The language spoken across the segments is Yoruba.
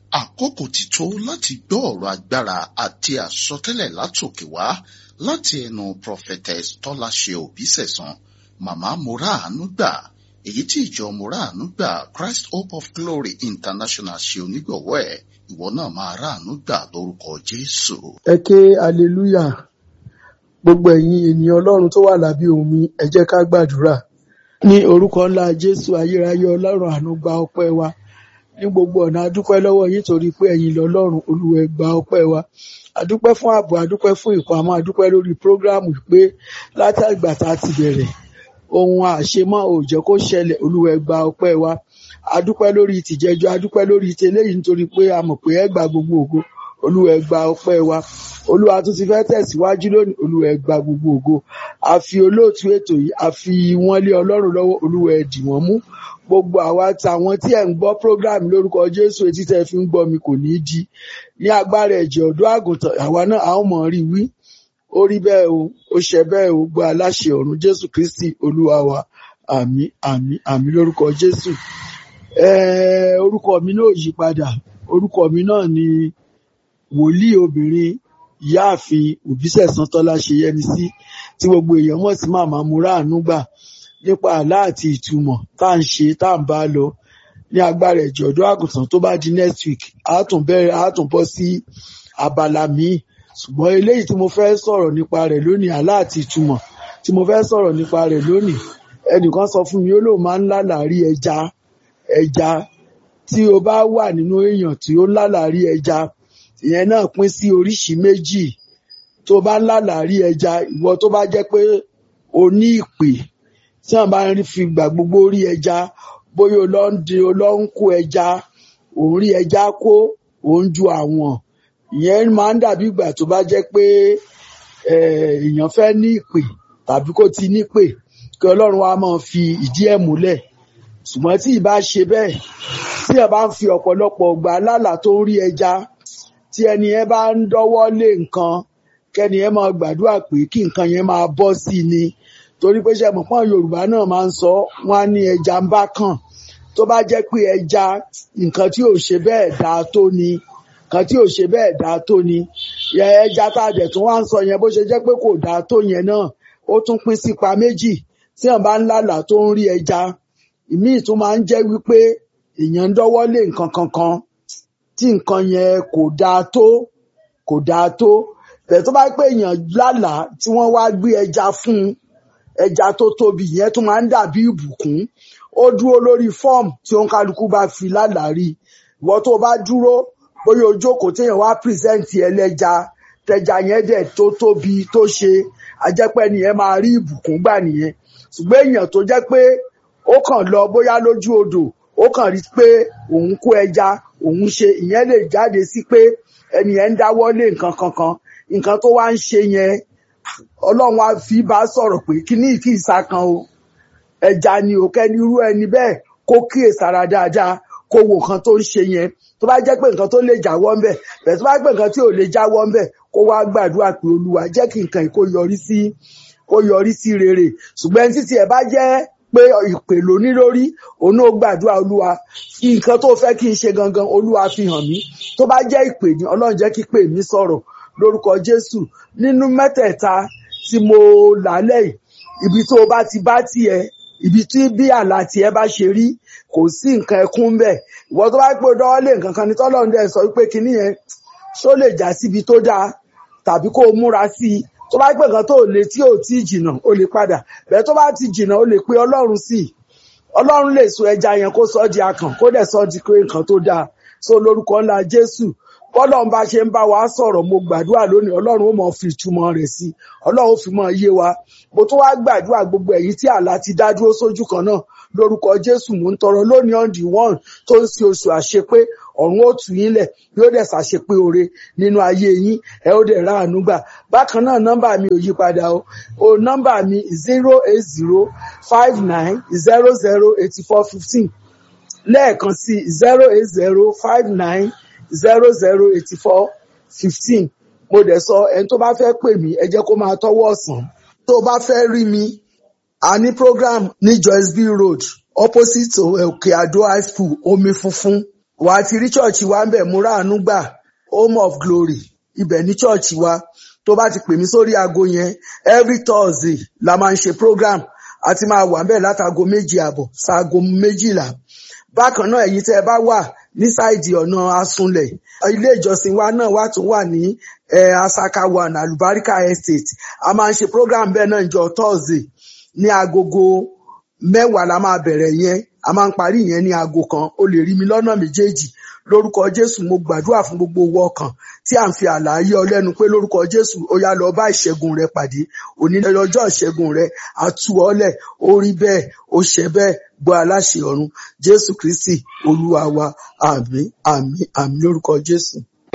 àkókò ti tó láti gbọ́ ọ̀rọ̀ agbára àti àsọtẹ́lẹ̀ látòkè wá láti ẹnu prophetess tọ́láṣe òbísẹ̀sán màmá moraanu gbà èyí tí ìjọ moraanu gbà christ hope of glory international ṣe onígbọ̀wọ́ ẹ̀ ìwọ náà máa ráàánú gbà lórúkọ jésù. ẹ ké aleluya gbogbo ẹ̀yin ènìyàn ọlọ́run tó wà lábẹ́ omi ẹ jẹ́ ká gbàdúrà ní orúkọ ńlá jésù ayérayé ọlọ́run àánú gba ọpẹ́ wa ní gbogbo ọ̀nà adúpẹ́ lọ́wọ́ yín torí pé ẹ̀yin lọ́lọ́run olúwa ẹ gba ọpẹ́ wa adúpẹ́ fún ààbò adúpẹ́ fún ìpamọ́ adúpẹ́ lórí prógráàmù pé látàgbà tá a ti bẹ̀rẹ̀ ohun àṣemọ́ ò jẹ́ kó ṣẹlẹ̀ olúwa ẹ gba ọpẹ́ wa adúpẹ́ lórí tìjẹ́jọ́ adúpẹ́ lórí tẹlẹ́yìn nítorí pé a mọ̀ pé ẹ gba gbogbo ògo olúwa ẹ gba ọpẹ́ wa olúwa tún ti fẹ́ tẹ̀síwájú lónìí olúwa ẹ gba gbogbo ògo a fi olóòtú ètò yìí a fi wọ́n lé ọlọ́run lọ́wọ́ olúwa ẹ dì wọ́n mú gbogbo àwa tàwọn tí ẹ̀ ń gbọ́ program lórúkọ jésù etí tẹ́ fi ń gbọ́ mi kò ní í di ní agbára ẹ̀jẹ̀ ọ̀dọ́ àgùntàn àwa náà a ó mọ̀ rí wí ó rí bẹ́ẹ̀ o ó ṣe bẹ́ẹ̀ o gbọ́ aláṣẹ ọ̀run jésù kristi olúwa wa àmín àmín àmín lórúkọ jésù Eh, orúkọ mi náà yí padà orúkọ mi náà ni wòlíì obìnrin ìyáàfin òbísẹ̀sán tọ́lá ṣe yẹmi sí tí gbogbo èèyàn mọ̀ sí màmá múráàánú gbà nípa àlá àti ìtumọ̀ tá à ń ṣe tá à ń bá lọ ní agbára ẹ̀jẹ̀ ọ̀dọ́ àgùntàn tó bá di next week á tún bẹ̀rẹ̀ á tún bọ́ sí abala míì ṣùgbọ́n eléyìí tí mo fẹ́ sọ̀rọ̀ nípa rẹ̀ lónìí àlá àti ìtumọ̀ tí mo fẹ́ sọ̀rọ̀ nípa rẹ̀ lónìí ẹnìkan sọ fún mi ó lóun máa ń lálàárí ẹja ẹja tí o bá wà nínú èèyàn tí ó ń lálàárí ẹja ìyẹn náà pín sí oríṣìí méjì tó bá ń lálàárí ẹja ìwọ tó bá jẹ́ pé o ní ìpè tí wọn bá ń fi gbà gbogbo rí ẹja bóyá o lọ ń di o lọ ń kó ẹja òun rí ẹja kó òun ju àwọn ìyẹn máa ń dàbí ìgbà tó bá jẹ́ pé èèyàn fẹ́ ní ìpè tàbí kó ti nípè kí Ọlọ́run wa máa fi ìdí ẹ̀ múlẹ̀ ṣùgbọ́n tí ì bá ṣe bẹ́ẹ̀ tí ẹ bá ń fi ọ̀pọ̀lọpọ̀ gbà lálà tó ń rí ẹja tí ẹni yẹn bá ń dọ́wọ́ lé nǹkan kẹ́ni yẹn máa gbàdúrà pé kí nǹkan yẹn máa bọ́ sí i ni torí pé ṣe mọ̀ pọ́n Yorùbá náà máa ń sọ wọ́n á ní ẹja ń bá kàn tó bá jẹ́ pé ẹja nǹkan tí ò ṣe bẹ́ẹ̀ dáa tó ni nǹkan tí ò ṣe bẹ́ẹ̀ dáa tó ni ẹja tá a dẹ̀ tún wá ń sọ yẹn bó ṣe jẹ́ pé kò dáa tó yẹn náà ó tún pín sípa méjì tí wọ́n bá ń lálà tó ń rí ẹja ìmíì tún máa ń jẹ́ wípé èèyàn ń dọ́wọ́ lé nǹkan kankan tí nǹkan yẹn kò dáa tó kò dáa tó bẹ́ẹ̀ tó bá pé èèyàn lálàá tí wọ́n wá gbé ẹja fún un ẹja tó tóbi yẹn tún máa ń dàbí ìbùkún ó dúró lórí fọ́ọ̀mù tí òǹkálukú bá fi lálàá rí ìwọ tó bá dúró bóyá o jókòó téèyàn wá pírẹsẹ̀ǹtì ẹlẹ́ja tẹja yẹn dẹ̀ tó tóbi tó ṣe ajẹ́pẹ́ nìyẹn máa rí ìbùkún gbà nìyẹn ṣùgbọ́n èèyàn tó jẹ́ pé ó kàn lọ bóyá lójú odò ó kàn rí pé òun kó ẹja òun ṣe ìyẹn lè jáde sí pé ẹni yẹn ń dáwọ́ lé nǹkan kankan nǹkan tó wá ń ṣe yẹn ọlọ́run á fi bá sọ̀rọ̀ pé kíní ìkí ìsakan o ẹja ni ò kẹ́ni irú ẹni bẹ́ẹ̀ kó kíyèsára dáadáa kó wo nǹkan tó ń ṣe yẹn tó bá jẹ́ pé nǹkan tó lè jáwọ́ ńbẹ̀ bẹ́ẹ̀ tó bá jẹ́ pé nǹkan tí ò lè jáwọ́ ńbẹ̀ kó wá gbàdúrà pé olúwa jẹ́ kí nǹkan yìí kó yọrí sí kó yọrí sí rere ṣùgbọ́n ẹni títí ẹ̀ bá jẹ́ pé ìpè ló ní lórí òun náà gbàdúrà olúwa nǹkan tó fẹ́ kí n ṣe gangan olúwa fi hàn mí tó bá jẹ́ ìpè ní ọlọ́run jẹ́ kí pè mí sọ̀rọ̀ lórúkọ jésù nínú mẹ́tẹ̀ẹ̀ta tí mo lálẹ́ yìí ibi tó bá ti bá tiẹ̀ ibi tí bí àlá tiẹ̀ bá ṣe rí kò sí nǹkan ẹkún bẹ́ẹ̀ ìwọ tó bá pé dọ́wọ́ lé nǹkan kan ní tọ́lọ́run dẹ̀ sọ pé kinní yẹn ṣó lè já síbi tó dáa tàbí kó o múra sí i tó bá pè nǹkan tó lè tí ò tí jìnnà ó lè padà bẹ́ẹ̀ tó bá ti jìnnà ó lè pe ọlọ́run sí i ọlọ́run lè so ẹja yẹn kó sọ di akàn kó dẹ̀ sọ di pé nǹkan tó dáa so lórúkọ ńlá jésù bọ́lọ́run bá ṣe ń bá wa sọ̀rọ̀ mo gbàdúrà lónìí ọlọ́run ó mọ̀ fi ìtumọ̀ rẹ̀ sí ọlọ́run ó fi mọ̀ yé wa mo tún wá gbàdúrà gbogbo èyí tí àlá ti dá dúró sójú kan náà lórúkọ jésù mò ń tọrọ lónìí on the one tó ń ṣe oṣù àṣepé ọ̀run ó tù yín lẹ̀ yóò dẹ̀ ṣàṣepé oore nínú ayé yín ẹ ó dẹ̀ ráàánú gbà bákan náà nọ́mbà mi ò yí padà o o nọ́mbà mi zero eight zero five nine zero zero eighty four fifteen lẹ́ẹ̀kan sí zero eight zero five nine zero zero eighty four fifteen mo dẹ̀ sọ ẹni tó bá fẹ́ pè mí ẹ jẹ́ kó máa tọ́wọ́ ọ̀sán tó bá fẹ́ rí mi a ní program ní Joyce B Road opposite òkè àdó high school omi funfun wà á ti rí chọ́ọ̀chì wa ń bẹ̀ múra àánú gbà home of glory ibẹ̀ ní chọ́ọ̀chì wa tó bá ti pè mí sórí aago yẹn every thursday la máa ń ṣe program a ti máa wà ń bẹ̀ látago méjì àbọ̀ ṣaago méjìlá bákan náà èyí tẹ́ ẹ bá wà ní sáìdì ọ̀nà asunlẹ̀ ilé ìjọsìn wa náà wà tún wà ní eh, asaka one alubarika estate a máa ń ṣe program bẹ́ẹ̀ náà jọ thursday ní agogo mẹ́wàá la máa bẹ̀rẹ̀ yẹn a máa ń parí yẹn ní aago kan o lè rí mi lọ́nà méjèèjì lórúkọ jésù mo gbàdúrà fún gbogbo owó ọkàn tí à ń fi àlàyé ọlẹ́nu pé lórúkọ jésù ó yá lọ bá ìṣẹ́gun rẹ pàdé òní lọ́jọ́ ìṣẹ́gun rẹ àtú ọlẹ̀ ó rí bẹ́ẹ̀ ó ṣẹ bẹ́ẹ̀ gbọ́ aláṣẹ ọ̀run jésù kristi olúwa wa àmín àmín àmín lórúkọ jésù.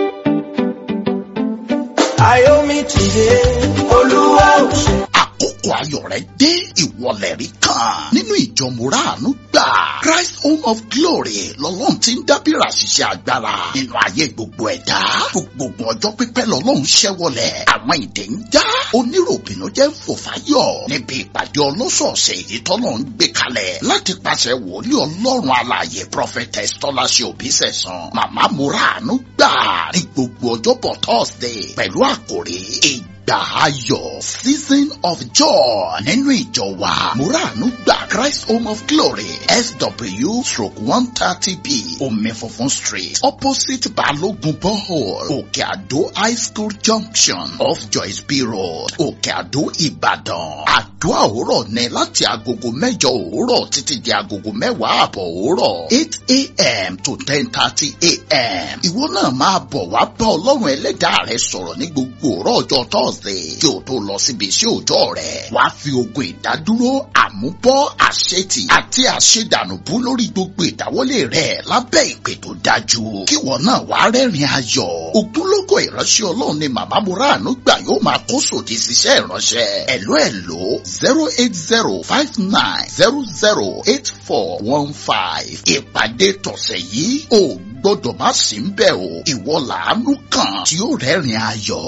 Ayomi tìde, Olúwa ò ṣe. àkókò ayọ̀ rẹ dé ìwọlẹ̀ rí kan nínú ìjọ mùràánú gbà Christ Home of Glory lọ́lọ́run ti ń dábìrà ṣiṣẹ́ agbára nínú ayé gbogbo ẹ̀dá gbogbo ọjọ́ pípẹ́ lọ́lọ́run ṣẹ́wọlẹ̀ àwọn ìdè ń já oníròbìnú jẹ́ ń fò fáyọ̀ níbi ìpàdé ọlọ́sọ̀ọ̀sẹ̀ èyí tọ́lọ́run gbé kalẹ̀ láti pàṣẹ wòlíì ọlọ́run alààyè prophetess tọ́láṣẹ òbí sẹ̀sán màmá mùràánú gbà ní gbogbo ọjọ́bọ̀ Thursday pẹ̀lú àkòrí ìgbà ayọ̀ season of joy nínú ìjọ wa muranu gba Christ Home of Glory SW stroke one thirty b omi funfun street opposite Balogun borehole Òkè Àdó high school junction off Joyce B road Òkè Àdó Ìbàdàn àdúrà òwúrọ̀ ní láti agogo mẹ́jọ òwúrọ̀ títí di agogo mẹ́wàá àbọ̀ òwúrọ̀ eight a.m. to ten thirty a.m. ìwọ náà máa bọ̀ wá bá ọlọ́run ẹlẹ́dàá rẹ sọ̀rọ̀ ní gbogbo òwúrọ̀ ọjọ́ Thursday kí o tó lọ síbi iṣẹ́ òòjọ́ rẹ̀ wàá fi ogun ìdádúró àmúbọ́ àṣetì àti àṣedànùbú lórí gbogbo ìdáwọ́lé rẹ̀ lábẹ́ ìpè tó dájú kí wọn náà wàá rẹ́rìn ayọ̀ ògúnlógó ìránṣẹ́ ọlọ́run ni màmá muranu gbà yóò máa kó sòdì síṣẹ́ ìránṣẹ́ ẹ̀ló ẹ̀ló zero eight zero five nine zero zero eight four one five ìpàdé tọ̀sẹ̀ yìí ò gbọ́dọ̀ má sí ń bẹ̀ o ìwọ làánú kan tí ó rẹ́rìn ayọ̀.